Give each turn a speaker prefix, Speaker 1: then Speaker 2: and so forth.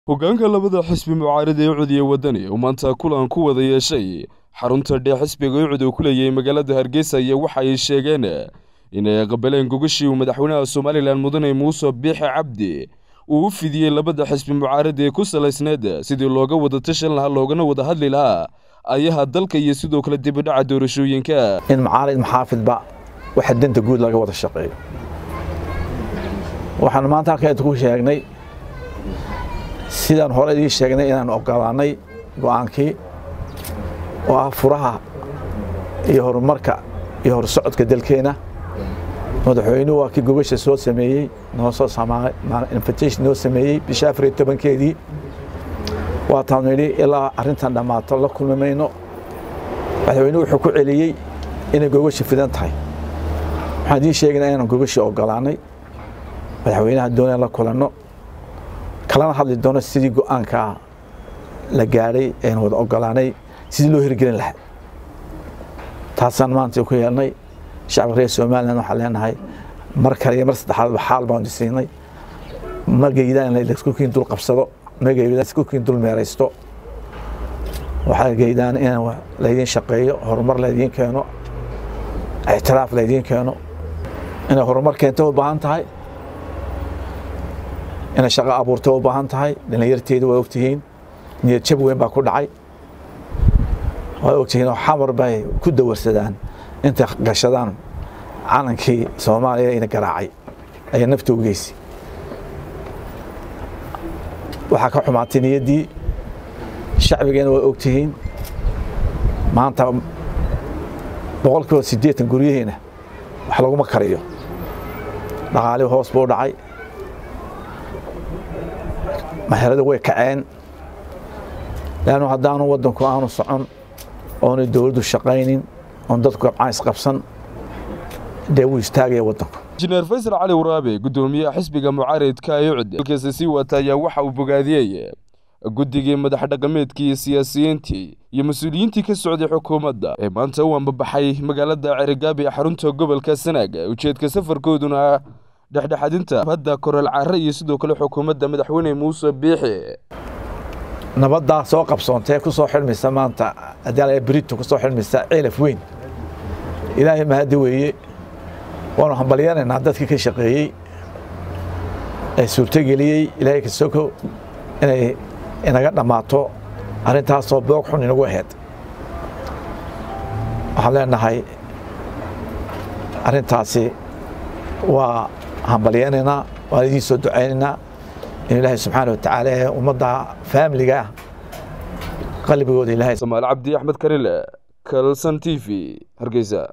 Speaker 1: hoggaanka labada xisbi mucaarida ee cud iyo waddani oo maanta kulan ku wada yeeshay xarunta dhee xisbiga ucud uu ku leeyahay magaalada hargeysa iyo waxa ay sheegeen inay qabaleen gogashii uu madaxweynaha somalilan mudane muuse biixe cabdi uu u fidiyey labada xisbi mucaarida ee ku salaysneed sidii looga wada tashan lahaa loogana wada hadli lahaa ayaha dalka iyo sidoo kale dibidhaca doorashooyinka
Speaker 2: in macaalid maxaafidba waxa danta guud laga wada shaqeeyo waxaan maanta halkan ku sheegnay sidaan hore idii sheegnay inaan ogolaanay go'aankii oo ah furaha iyo horumarka iyo horsocodka dalkeena madaxweynuhu waa kii gogasha soo sameeyey noo soo invitation noo sameeyey bisha afar iyo tobankeedii waataan nidhi ilaa arrintan dhammaato la kulmi mayno madaxweynuhu wuxuu ku celiyey inay gogasha fidan tahay waxaan idiin sheegaynaa inaan gogasha ogolaanay madaxweynaha doonaya la kulanno kalana hadli doono sidii go'aankaa la gaadhay aynu wada ogolaanay sidii loo hirgelin lahaa taasaan maanta ku yeelnay shacabka reer somalilan waxaan leenahay mar kale iyo mar saddexaadba xaal baan siinay magaydaan in laisku kiin dul qabsado magaydaan isku kiin dul meeraysto waxaa gaydaan in laydiin shaqeeyo horumar laydiin keeno ictiraaf laydiin keeno inay horumar keento u baahan tahay inay shaqo abuurto u baahan tahay dhalinyarteedu waa ogtihiin niyad jab weyn baa ku dhacay waa ogtihiin oo xamar bay ku dawarsadaan intay gashadaan calankii soomaaliya ina garaacay ayaa nafta u geysi waxaa ka xumaatay niyaddii shacbigeena waa ogtihiin maanta boqol kiiba siddeetan guryaheena wax laguma kariyo dhaqaalihi hoos buu dhacay maherada way kaceen leannu haddaanu waddanku aanu socon oonay dowladdu shaqaynin oon dadku gabcaan isqabsan dee wuu istaagaya waddanku
Speaker 1: injineer faysal cali waraabe guddoomiyaha xisbiga mucaaridka ee ucd halkiisa sii wata ayaa waxa uu bogaadiyey guddigii madax dhaqameedkii iyo siyaasiyiintii iyo mas-uuliyiintii ka socday xukuumadda ee maanta u ambabaxay magaalada cerigaabi ee xarunta gobolka sanaag ujeedka safarkooduna dhexdhexadinta hadda koreel care iyo sidoo kale xukuumadda madaxweyne muuse biixi
Speaker 2: nabaddaa soo qabsoontee ku soo xidhmaysa maanta haddii brito ku soo xidhmaysa ceelaf weyn ilaahay mahaddi weeye waanu hambalyanaynaa dadkii ka shaqeeyey ee suurtogeliyey ilaahay kasoko inay inaga dhammaato arrintaasoo boog xun inagu aheyd waxaan leenahay arrintaasi waa hambalyaynaynaa waan idiin soo ducaynaynaa in ilaahay subxaana watacaala ee ummadda faamiliga ah qalbigooda ilaahay
Speaker 1: samaal cabdi axmed karile kalson t v hargeysa